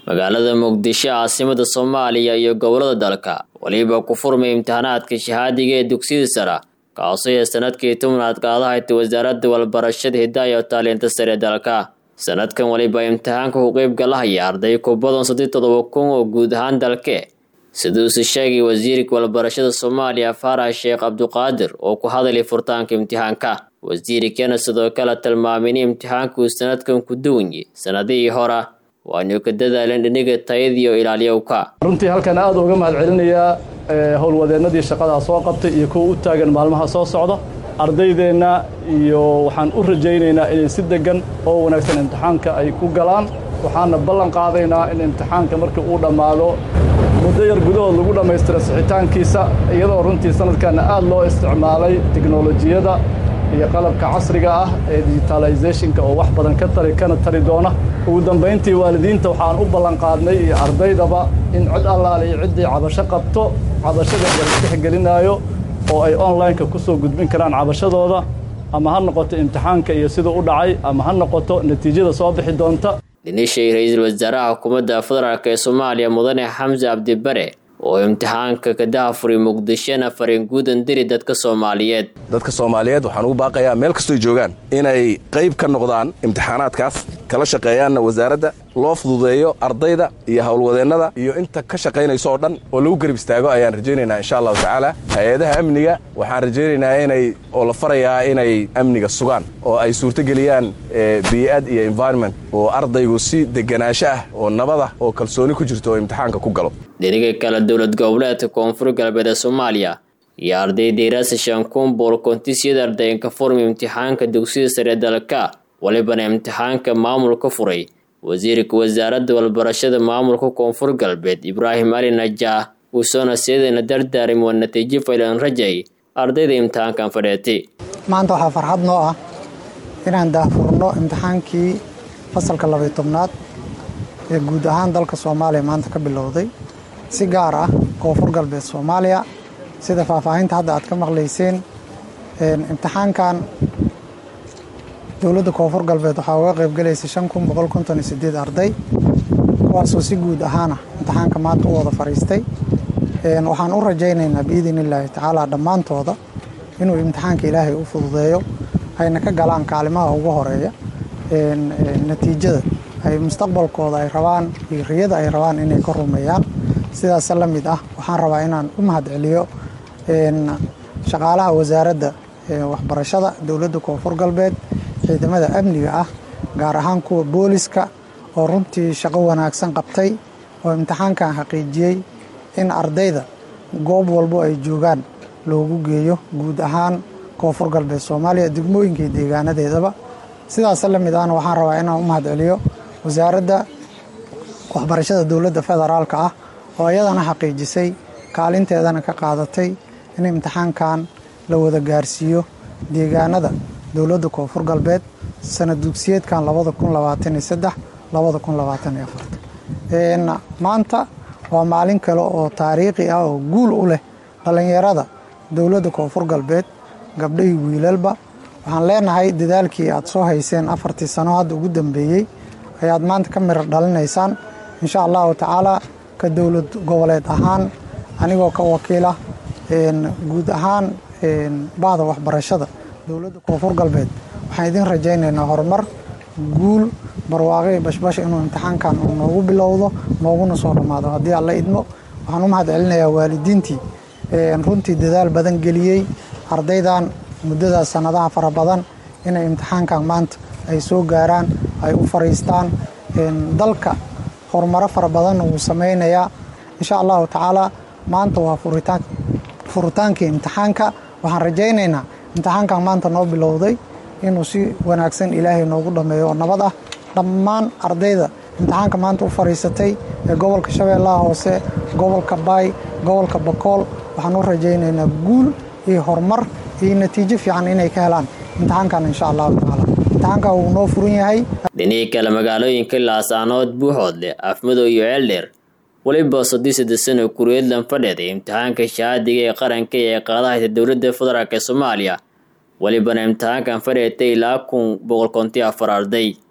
magaalada muqdisho caasimada soomaaliya iyo gobolada dalka weliba ku furmay imtixaanaadka shahaadiga ee dugsiyada sara kaasoo ee sanadkii tobnaad qaadahayta wasaaradda walbarashada hidaaya oo taalinta sare dalka sanadkan weliba imtixaanka ku qeybgalahaya arday ku badan saddeed todoba kun oo guud ahaan dalke siduuse sheegay wasiirka walbarashada soomaaliya faarax sheekh cabduqaadir oo ku hadalay furtaanka imtixaanka wasiirkana sidoo kale tilmaamay in imtixaanku sanadkan ku duwanye sanadihii hora waanu ka dadaaleen dhiniga tayadiiyo ilaaliyowka runtii halkan aad uga mahad celinayaa howlwadeennadii shaqadaa soo qabtay iyo kuwa u taagan maalmaha soo socda ardaydeenna iyo waxaan u rajaynaynaa inay si deggan oo wanaagsan imtixaanka ay ku galaan waxaana ballan qaadaynaa in imtixaanka markii uu dhammaado muddo yar gudahood lagu dhammaystira sixitaankiisa iyadoo runtii sanadkanna aad loo isticmaalay tiknolojiyada iyo qalabka casriga ah ee digitalizationka oo wax badan ka tari kana tari doona ugu dambayntii waalidiinta waxaan u ballan qaadnay iyo ardaydaba in cid allaale iyo ciddii cabasho qabto cabashada la tixgelinaayo oo ay online-ka ku soo gudbin karaan cabashadooda ama ha noqoto imtixaanka iyo siduu u dhacay ama ha noqoto natiijada soo bixi doonta dhinishay ra-iisul wasaaraha xukuumadda federaalk ee soomaaliya mudane xamse cabdibare oo imtixaanka ka dahafuray muqdishona fariin guudan diri dadka soomaaliyeed dadka soomaaliyeed waxaan ugu baaqayaa meel kastoy joogaan inay qayb ka noqdaan imtixaanaadkaas kala shaqeeyaanna wasaaradda loo fududeeyo ardayda iyo howlwadeennada iyo inta ka shaqaynayso oo dhan oo lagu garib istaago ayaan rajaynaynaa insha allahu tacaala hay-adaha amniga waxaan rajaynaynaa inay oo la farayaa inay amniga sugaan oo ay suurtogeliyaan bii'ad iyo environment oo ardaygu si deganaansho ah oo nabadah oo kalsooni ku jirto oo imtixaanka ku galo dhiniga kale dowlad goboleedka koonfur galbeed ee soomaaliya iyo ardayda iraasa shankuunbool kontisyada ardaynka furmi imtixaanka dugsiyada sare dalka walibana imtixaanka maamulka furay wasiirka wasaaradda walbarashada maamulka koonfur galbeed ibraahim ali najaah uusoona seedana dardaarim waa natiijo faylan rajay ardayda imtixaankan fadheetay maanta waxaa farxad noo ah inaan daahfurno imtixaankii fasalka labay tobnaad ee guud ahaan dalka soomaaliya maanta ka bilowday si gaar ah koonfur galbeed soomaaliya sida faahfaahinta hadda aad ka maqlayseen imtixaankan dowladda koonfur galbeed waxaa uga qaybgalaysay shan kun boqol konton iyo sideed arday kuwaasoo si guud ahaana imtixaanka maanta u wada fadhiistay waxaan u rajaynaynaa biidin illaahi tacaala dhammaantooda inuu imtixaanka ilaahay u fududeeyo ayna ka galaan kaalimaha ugu horeeya natiijada ay mustaqbalkooda ay rabaan iyo riyada ay rabaan inay ka rumeeyaan sidaas la mid ah waxaan rabaa inaan u mahad celiyo shaqaalaha wasaaradda waxbarashada dowladda koonfur galbeed ciidamada amniga ah gaar ahaan kuwa booliska oo runtii shaqo wanaagsan qabtay oo imtixaankan xaqiijiyey in ardayda goob walbo ay joogaan loogu geeyo guud ahaan koonfur galbeed soomaaliya degmooyinkii deegaanadeedaba sidaas la mid ahna waxaan rabaa inaan u mahad celiyo wasaaradda waxbarashada dowladda federaalka ah oo iyadana xaqiijisay kaalinteedana ka qaadatay in imtixaankan la wada gaarsiiyo deegaanada dowladda koonfur galbeed sanad dugsiyeedkan maanta waa maalin kale oo taariikhi ah oo guul u leh dhallinyarada dowladda koonfur galbeed gabdhahii wiilalba waxaan leenahay dadaalkii aad soo hayseen afartii sano hadda ugu dambeeyey ayaad maanta ka mirar dhalinaysaan insha allahu tacaala ka dowlad goboleed ahaan anigoo ka wakiila guud ahaan bahda waxbarashada dowladda koonfur galbeed waxaan idin rajaynaynaa horumar guul barwaaqi bashbash inuu imtixaankan uu noogu bilowdo nooguna soo dhammaado haddii alla idmo waxaan u mahad celinayaa waalidiintii runtii dadaal badan geliyey ardaydan muddadaas sannadaha fara badan inay imtixaankan maanta ay soo gaaraan ay u fariistaan dalka horumaro fara badanna wuu samaynayaa insha allahu tacaala maanta waa furitaankii imtixaanka waxaan rajaynaynaa imtixaankan maanta noo bilowday inuu si wanaagsan ilaahay noogu dhammeeyo oo nabad ah dhammaan ardayda imtixaanka maanta u fadhiisatay ee gobolka shabeellaha hoose gobolka baay gobolka bakool waxaan u rajaynaynaa guul iyo horumar iyo natiijo fiican inay ka helaan imtixaankan insha allahu tacaala imtixaanka wuu noo furan yahay dhinihii kale magaalooyinka laasaanood buuxoodle afmadow iyo ceeldheer weliba soddii saddex sano kureedlan fadheeday imtixaanka shahaadiga ee qaranka ee qaadahaysa dowladda federaalk ee soomaaliya welibana imtixaankan fadheetay ilaa kun boqol konti afar arday